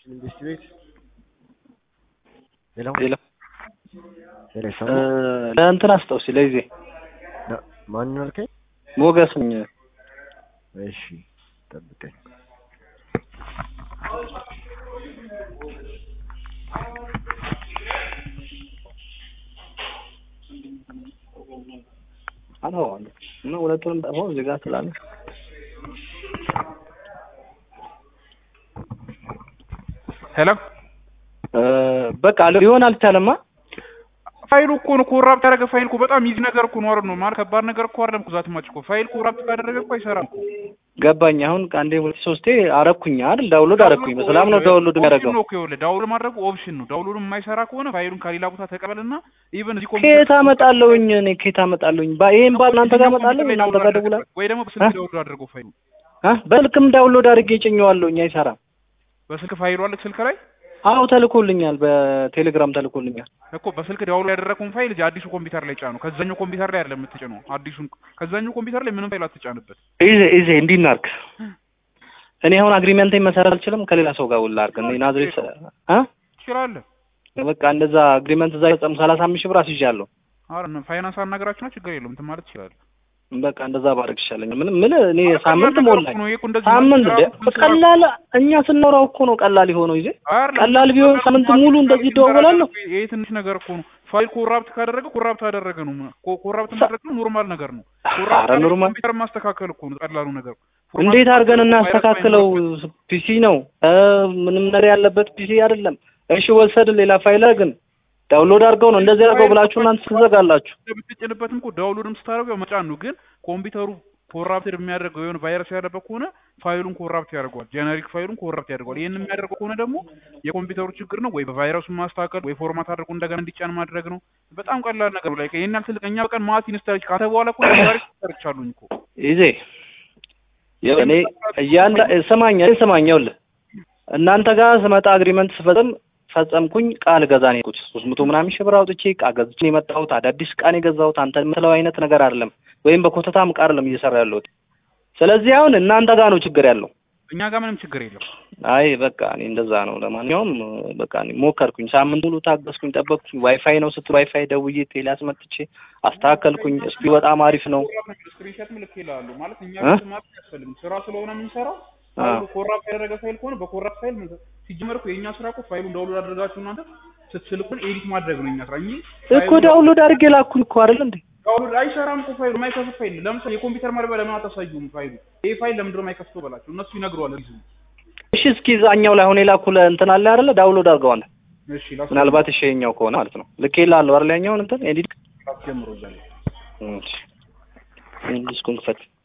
መንግስት ቤት ሌላ ሌላ ሌላ ይሰማል? ለእንትን አስታውሲ ለጊዜ ና- ማንን አልከኝ? ሞገስ ነኝ። እሺ ጠብቀኝ። አልሆነ እና ሁለቱንም ጠፋው እዚህ ጋር ስላለ ሄሎ እ፣ በቃ ሊሆን አልቻለማ። ፋይሉ እኮ ነው ኮራፕት ያደረገ ፋይል እኮ በጣም ይዚ ነገር እኮ ነው አይደል ነው ማለት ከባድ ነገር እኮ አይደለም እኮ ዛት ማጭ እኮ ፋይል ኮራፕት ካደረገ እኮ አይሰራም እኮ ገባኝ። አሁን ከአንዴ ሁለት ሶስቴ አረኩኝ አይደል? ዳውንሎድ አረኩኝ። በሰላም ነው ዳውንሎድ የሚያደርገው። ኦፕሽን ነው እኮ ይኸውልህ ዳውንሎድ ማድረጉ ኦፕሽን ነው ዳውንሎድ የማይሰራ ከሆነ ፋይሉን ከሌላ ቦታ ተቀበልና ኢቨን እዚህ ከየት አመጣለሁኝ እኔ ከየት አመጣለሁኝ? ባ ይሄን ባ እናንተ ጋር አመጣለሁ እናንተ ጋር ደውላ ወይ ደግሞ በስልክ ዳውንሎድ አድርገው ፋይሉ አ በስልክም ዳውንሎድ አድርጌ ጭኘዋለሁኝ። አይሰራም። በስልክ ፋይሉ አለ ስልክ ላይ አዎ ተልኮልኛል፣ በቴሌግራም ተልኮልኛል። እኮ በስልክ ዳውንሎድ ያደረገውን ፋይል እዚህ አዲሱ ኮምፒውተር ላይ ጫኑ። ከዛኛው ኮምፒውተር ላይ አይደለም የምትጭነው አዲሱን ከዛኛው ኮምፒውተር ላይ ምንም ፋይል አትጫንበት። ኢዜ ኢዜ እንዲህ እናድርግ። እኔ አሁን አግሪመንት መሰረት አልችልም። ከሌላ ሰው ጋር ውላ አድርግ። እኔ ናዝሬት አ ትችላለህ። በቃ እንደዛ አግሪመንት እዛ ፈጸም ሰላሳ አምስት ሺህ ብር አስይዣለሁ። አረ ፋይናንስ አናገራችሁና ችግር የለውም እንትን ማለት ትችላለህ። በቃ እንደዛ ባደርግ ይሻለኛል። ምንም ምን እኔ ሳምንት ነገር ሞላኝ። እኮ ነው። ይሄ እኮ እንደዚህ ሳምንት ማለት እንደ ቀላል እኛ ስናወራው እኮ ነው ቀላል የሆነው ይዜ አይደለም። ቀላል ቢሆን ሳምንት ሙሉ እንደዚህ ይደዋወላለሁ። ይሄ ትንሽ ነገር እኮ ነው። ፋይል ኮራፕት ካደረገ ኮራፕት አደረገ ነው። ኮ- ኮራፕት ማድረግ ነው ኖርማል ነገር ነው። ኮራፕት ኧረ ኖርማል ኮምፒውተር ማስተካከል እኮ ነው ቀላሉ ነገር። እንዴት አድርገን ቫይረስ እናስተካክለው? ፒሲ ነው እ ምንም ነገር ያለበት ፒሲ አይደለም። እሺ ወሰድ ሌላ ፋይል ግን ዳውንሎድ አድርገው ነው እንደዚህ አድርገው ብላችሁ እናንተ ትዘጋላችሁ። ብትጭንበትም እኮ ዳውንሎድም ስታደርገው መጫን ነው። ግን ኮምፒውተሩ ኮራፕትድ የሚያደርገው የሆነ ቫይረስ ያለበት ከሆነ ፋይሉን ኮራፕት ያደርገዋል። ጄኔሪክ ፋይሉን ኮራፕት ያደርገዋል። ይህን የሚያደርገው ከሆነ ደግሞ የኮምፒውተሩ ችግር ነው። ወይ በቫይረሱን ማስተካከል ወይ ፎርማት አድርጎ እንደገና እንዲጫን ማድረግ ነው። በጣም ቀላል ነገር ነው። ላይ ይሄን ያህል ትልቅ እኛ በቀን ማት ኢንስታሌሽን ካተ በኋላ እኮ ቫይረስ ሰርቻሉኝ እኮ ይዜ እኔ እያንዳ ስማኝ ስማኝ ይኸውልህ እናንተ ጋር ስመጣ አግሪመንት ስፈጽም ፈጸምኩኝ ቃል ገዛ ነው የሄድኩት ሶስት መቶ ምናምን ሺህ ብር አውጥቼ ዕቃ ገዝቼ ነው የመጣሁት። አዳዲስ ዕቃ ነው የገዛሁት። አንተ የምትለው አይነት ነገር አይደለም፣ ወይም በኮተታም ዕቃ አይደለም እየሰራ ያለሁት። ስለዚህ አሁን እናንተ ጋር ነው ችግር ያለው። እኛ ጋር ምንም ችግር የለም። አይ በቃ እኔ እንደዛ ነው። ለማንኛውም በቃ እኔ ሞከርኩኝ፣ ሳምንት ሙሉ ታገስኩኝ፣ ጠበቅኩኝ። ዋይፋይ ነው ስትል ዋይፋይ ደውዬ ቴሌ አስመጥቼ አስተካከልኩኝ። እስኪ በጣም አሪፍ ነው። ስክሪንሾት ምልክ ይላሉ ማለት እኛ እ? ቤት ማለት አያስፈልግም። ስራ ስለሆነ የምንሰራው አ። ፋይሉ ኮራፕት ያደረገ ፋይል ከሆነ በኮራፕት ፋይል ምን- ሲጀመር እኮ የእኛ ስራ እኮ ፋይሉን ዳውንሎድ አድርጋችሁ እናንተ ስትልኩን ኤዲት ማድረግ ነው የእኛ ስራ እንጂ እኮ ዳውንሎድ አድርጌ ላኩኝ እኮ አይደል እንዴ? ዳውንሎድ አይሰራም እኮ ፋይሉ የማይከፍት ፋይል ለምሳሌ የኮምፒውተር ማድረግ ለምን አታሳዩም? ፋይሉ ይሄ ፋይል ለምንድን ነው የማይከፍተው በላቸው እነሱ ይነግሯል። ሪዝኑ እሺ እስኪ እዛኛው ላይ አሁን የላኩለ እንትን አለ አይደለ? ዳውንሎድ አድርገዋል። እሺ ላስ ምናልባት እሺ የኛው ከሆነ ማለት ነው። ልኬልሃለሁ አይደል? ያኛውን እንትን ኤዲት ጀምሮ እዛ ላይ እሺ እንዲስኩን ክፈት